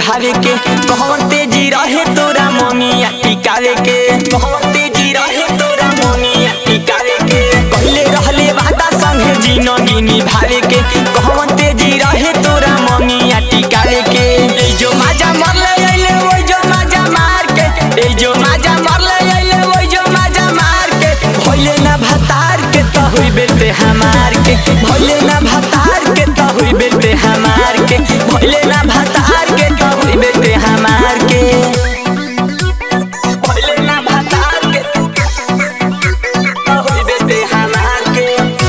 भावे के कहवन तेजी रहे तोरा ममिया टिकावे के कहवन तेजी रहे तोरा ममिया टिकावे के कहले रहले वादा संगे जिनगी निभावे के कहवन तेजी रहे तोरा ममिया टिकावे के ए जो माजा मरले अइले ओइ जो माजा मार के ए जो माजा मरले अइले ओइ जो माजा मार के भइले ना भतार के त होई बेटे हमार के भइले ना भतार के त होई बेटे हमार के भइले ना भतार के त होई बेटे हमार के भइले ना भतार के त होई बेटे हमार के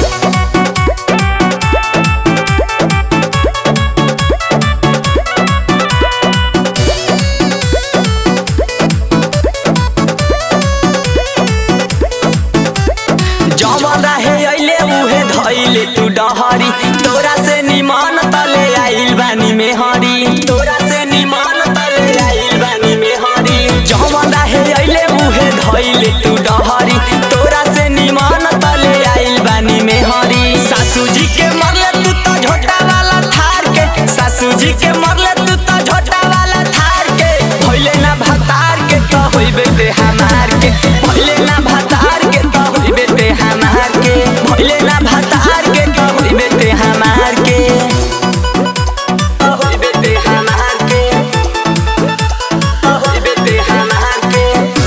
जवन रहे अइले उहे धइले तू डहरी तोरा से निमान तले आइल बानी में हरी तोरा से निमान तले आइल बानी में हरी जवन रहे अइले उहे धइले तू डहरी तोरा से निमान तले आइल बानी में हरी सासू जी के मरले तू तो झोटा वाला थार के सासू जी के मरले तू तो झोटा वाला थार के भइले ना भतार के तो होई बेटे हमार के भइले ना भतार के तो होई बेटे हमार के भइले ना भतार के तो होई बेटे हमार के तो होई बेटे हमार के तो होई बेटे हमार के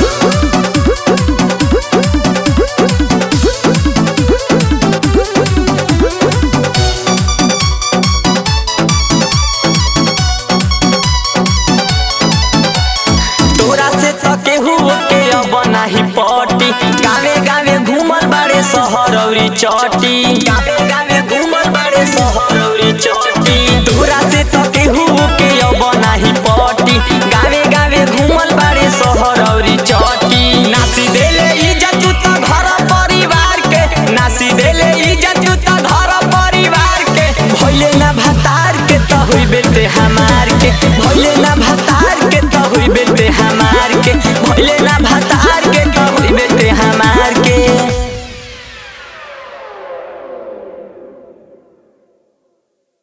तोरा से तो केहू के अब नाही पटी गावे गावे घूमल बाड़े शहर औरी चटी गावे गावे